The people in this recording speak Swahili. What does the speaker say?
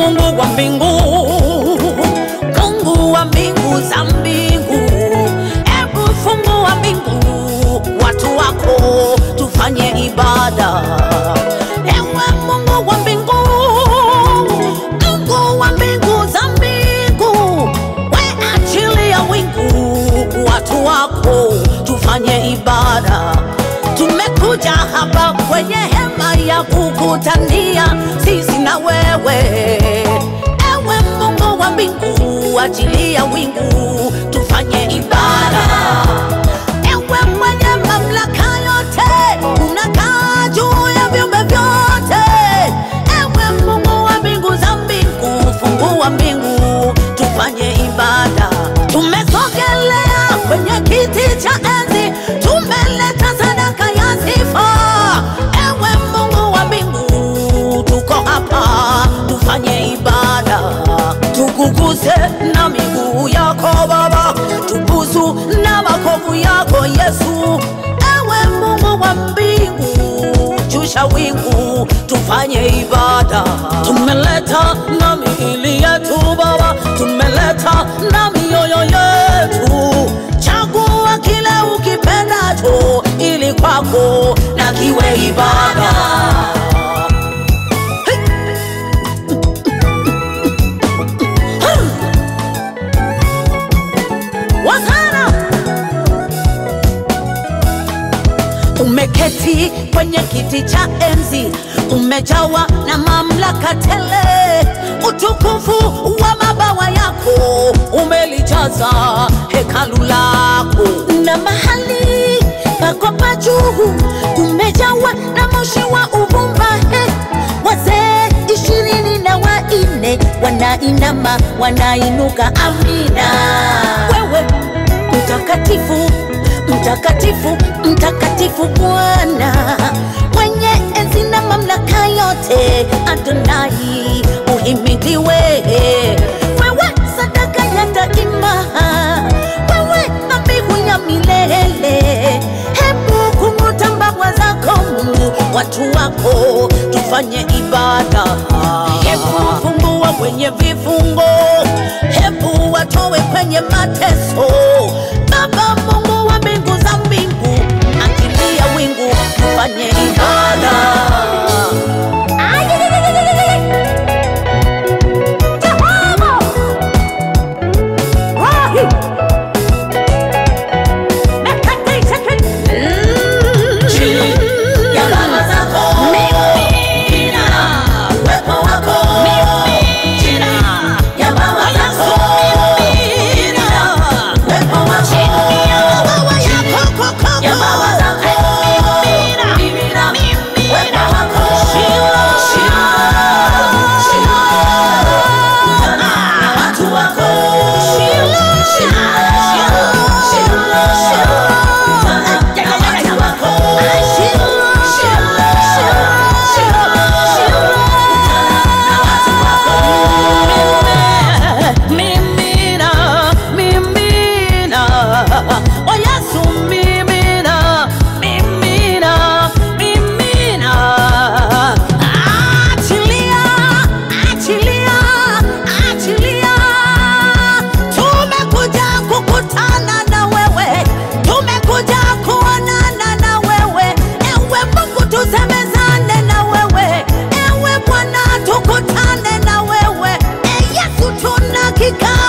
Mungu wa mbingu, Mungu wa mbingu za mbingu, hebu fungua mbingu, watu wako tufanye ibada. Ewe Mungu wa mbingu, Mungu wa mbingu za mbingu, we achilia wingu, watu wako tufanye ibada. Tumekuja hapa kwenye hema ya kukutania sisi na wewe, ewe Mungu wa mbingu, achilia wingu tufanye ibada. Ewe mwenye mamlaka yote, unakaa juu ya viumbe vyote, ewe Mungu wa mbingu za mbingu, fungua mbingu tufanye ibada. Tumesogelea kwenye kiti cha enzi, tumeleta sadaka ya sifa. Ewe Mungu wa mbingu, tuko hapa tufanye ibada, tukuguse na miguu yako Baba, tubusu na makovu yako Yesu. Ewe Mungu wa mbingu, shusha wingu tufanye ibada. Tumeleta na miili yetu Baba, tumeleta na mioyo yetu. Chagua kile ukipendacho, ili kwako na kiwe ibada. Wazana umeketi kwenye kiti cha enzi, umejawa na mamlaka tele. Utukufu wa mabawa yako umelijaza hekalu lako, na mahali pako pa juu umejawa na moshi wa uvumba. He, wazee ishirini na wanne wanainama wanainuka, amina. Wewe mtakatifu mtakatifu mtakatifu Bwana mwenye enzi na mamlaka yote, Adonai uhimidiwe. Wewe sadaka ya daima, wewe dhabihu ya milele. Hebu kung'uta mbawa zako Mungu, watu wako tufanye ibada. Hebu fungua kwenye vifungo, hebu watowe kwenye mateso. Baba Mungu wa mbingu za mbingu, achilia wingu tufanye ibada. Jehova! Wahi! Mekatisha ki- Chini ya baba zako. Mimina. Uwepo wako. Mimina. Ya baba zako. Mimina. Uwepo wako. Ya baba yako, koko. Ya baba zako. Mimina. Mimina. Mimina. Uwepo wako. Shila. Shila. Shila. Kutana na watu wako. Shila. Shila. Shila. Shila. Kutana na watu wako. Shila. Shila. Shila. Kutana na watu wako. Mimina, mimina, o Yesu mimina, mimina, mimina. Achilia, achilia, achilia. Tumekuja kukutana na wewe, tumekuja kuonana na wewe. Ewe Mungu tusemezane na wewe, ewe Bwana tukutane na wewe. E Yesu tuna kikao